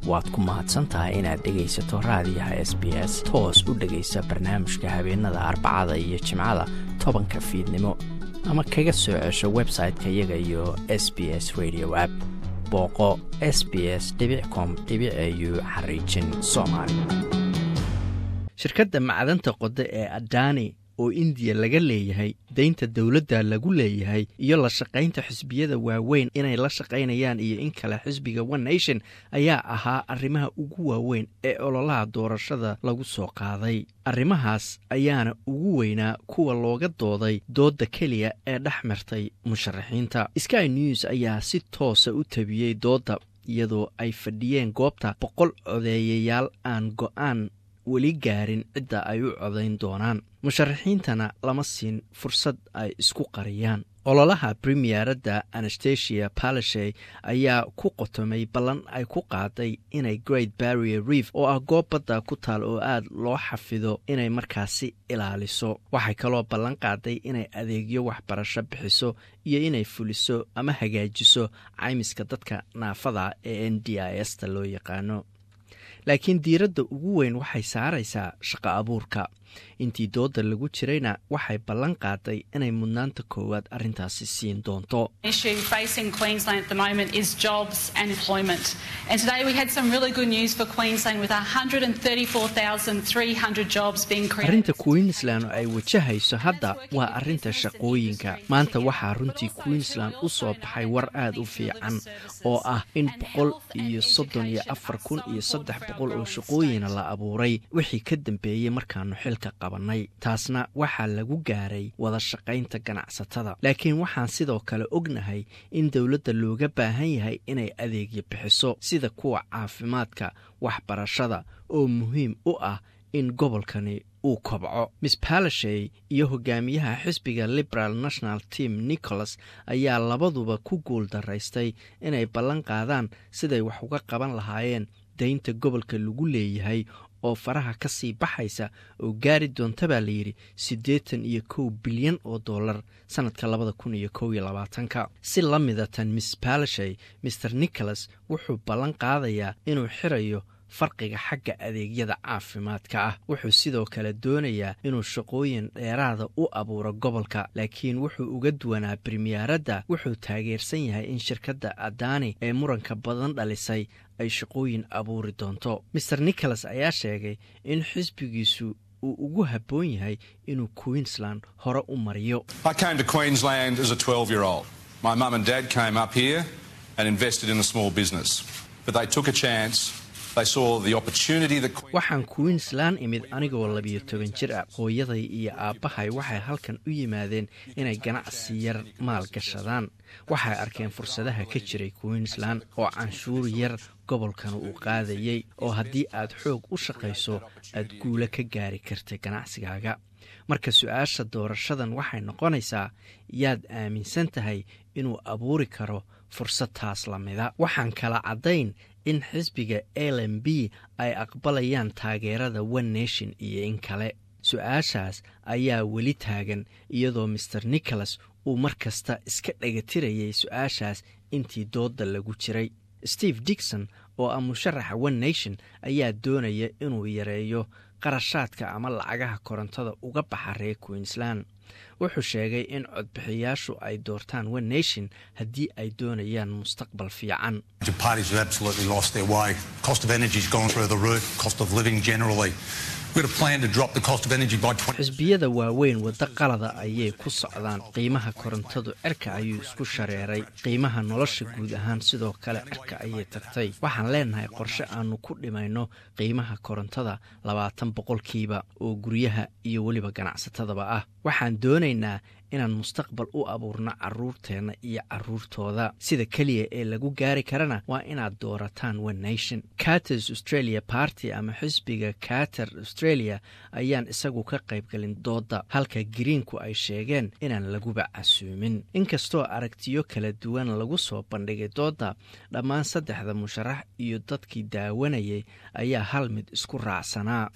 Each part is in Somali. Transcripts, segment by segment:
waad ku mahadsan tahay inaad dhegaysato raadiyaha s b s toos u dhegaysa barnaamijka habeenada arbacada iyo jimcada tobanka fiidnimo ama kaga soo cesho website-ka iyaga iyo s b s radio app booqo s b s com au xariijin soomaali shirkadda macdanta qoda ee adani oo indiya laga leeyahay deynta dowladda lagu leeyahay iyo la shaqaynta xisbiyada waaweyn inay la shaqaynayaan iyo in kale xisbiga one nation ayaa ahaa arrimaha ugu waaweyn ee ololaha doorashada lagu soo qaaday arrimahaas ayaana ugu weynaa kuwa looga dooday doodda keliya ee dhex martay musharaxiinta sky news ayaa si toosa u tabiyey doodda iyadoo ay fadhiyeen goobta boqol codeeyayaal aan go-aan weli gaarin cidda ay u codayn doonaan musharaxiintana lama siin fursad ay isku qariyaan ololaha premieradda anastasia palashey ayaa ku qotomay ballan ay ku qaaday inay great barrier reef oo ah goob badda ku taal oo aad loo xafido inay markaasi ilaaliso waxay kaloo ballan qaaday inay adeegyo waxbarasho bixiso iyo inay fuliso ama hagaajiso caymiska dadka naafada ee n d i s ta loo yaqaano laakiin diiradda ugu weyn waxay saaraysaa shaqo abuurka intii doodda lagu jirayna waxay ballan qaaday inay mudnaanta koowaad arrintaasi siin doonto arrinta queensland oo ay wajahayso hadda waa arrinta shaqooyinka maanta waxaa runtii queensland u soo baxay war aad u fiican oo ah in boqol iyo soddon iyo afar kun iyo saddex boqol oo shaqooyina la abuuray wixii ka dambeeyey markaanu xilka qabanay taasna waxaa lagu gaaray wada shaqaynta ganacsatada laakiin waxaan sidoo kale ognahay in dowladda looga baahan yahay inay adeegyo bixiso sida kuwa caafimaadka waxbarashada oo muhiim u ah in gobolkani uu kobco miss palashey iyo hogaamiyaha xisbiga liberal national team nicholas ayaa labaduba ku guul daraystay inay ballan qaadaan siday wax uga qaban lahaayeen daynta gobolka lagu leeyahay oo faraha ka sii baxaysa oo gaari doonta baa layidhi siddeetan iyo kow bilyan oo dollar sannadka labada kun iyo kow iyo labaatanka si la midatan miss palashey maer nicholas wuxuu ballan qaadayaa inuu xirayo farqiga xagga adeegyada caafimaadka ah wuxuu sidoo kale doonayaa inuu shaqooyin dheeraada u abuuro gobolka laakiin wuxuu uga duwanaa bremiyaaradda wuxuu taageersan yahay in shirkadda adani ee muranka badan dhalisay ay shaqooyin abuuri doonto maer nicholas ayaa sheegay in xisbigiisu uu ugu habboon yahay inuu queensland hore u mariyo waxaan queensland imid anigoo labiyo toban jir ah hooyaday iyo aabbahay waxay halkan u yimaadeen inay ganacsi yar maal gashadaan waxay arkeen fursadaha ka jiray queensland oo canshuur yar gobolkana uu qaadayey oo haddii aad xoog u shaqayso aad guulo ka gaari kartay ganacsigaaga marka su-aasha doorashadan waxay noqonaysaa yaad aaminsan tahay inuu abuuri karo fursad taas lamida waxaan kala caddayn in xisbiga l m b ay aqbalayaan taageerada one nation iyo in kale su-aashaas ayaa weli taagan iyadoo maer nicholas uu mar kasta iska dhagatirayay su-aashaas intii doodda lagu jiray steve dixon oo ah musharaxa one nation ayaa doonaya inuu yareeyo qarashaadka ama lacagaha korontada uga baxa reer queensland wuxuu sheegay in codbixiyaashu ay doortaan one nation haddii ay doonayaan mustaqbal fiican xisbiyada waaweyn waddo qalada ayay ku socdaan qiimaha korontadu cirka ayuu isku shareeray qiimaha nolosha guud ahaan sidoo kale cirka ayay tagtay waxaan leenahay qorshe aanu ku dhimayno qiimaha korontada labaatan boqolkiiba oo guryaha iyo weliba ganacsatadaba ah waxaan doonaynaa inaan mustaqbal u abuurno caruurteenna iyo caruurtooda sida keliya ee lagu gaari karana waa inaad doorataan one nation caters australia party ama xisbiga cater australia ayaan isagu ka qaybgelin doodda halka greenku ay sheegeen inaan laguba casuumin inkastoo aragtiyo kala duwan lagu soo bandhigay doodda dhammaan saddexda musharax iyo dadkii daawanayay ayaa hal mid isku raacsanaa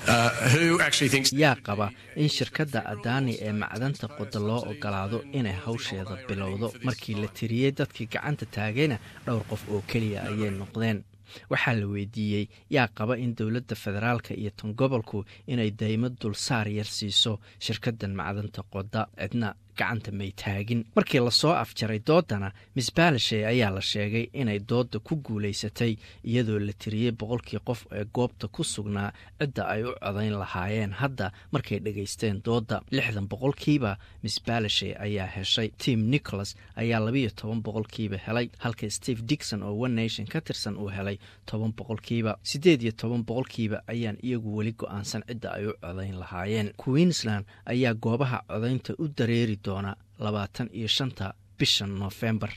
yaa qaba in shirkadda adani ee macdanta qoda loo ogolaado inay hawsheeda bilowdo markii la tiriyey dadkii gacanta taagayna dhowr qof oo keliya ayay noqdeen waxaa la weydiiyey yaa qaba in dowladda federaalka iyo tan gobolku inay daymo dulsaar yar siiso shirkaddan macdanta qoda cidna gacanta may taagin markii lasoo afjaray doodana miss balashe ayaa la sheegay inay doodda ku guulaysatay iyadoo la tiriyey boqolkii qof ee goobta ku sugnaa cidda ay u codayn lahaayeen hadda markay dhegaysteen doodda lixdan boqolkiiba miss balashe ayaa heshay tim nicholas ayaa labiyo toban boqolkiiba helay halka steve dixon oo one nation ka tirsan uu helay toban boqolkiiba siddeed iyo toban boqolkiiba ayaan iyagu weli go-aansan cidda ay u codayn lahaayeen queensland ayaa goobaha codaynta u dareeri labaatan iyo shanta bisha noofembar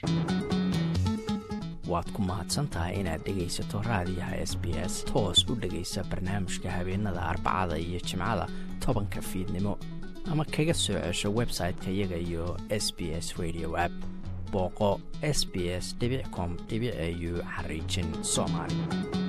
waad ku mahadsantahay inaad dhegaysato raadiyaha s b s toos u dhegaysa barnaamijka habeenada arbacada iyo jimcada tobanka fiidnimo ama kaga soo cesho website-ka iyaga iyo s b s radio app booqo s b s com au xariijin soomaali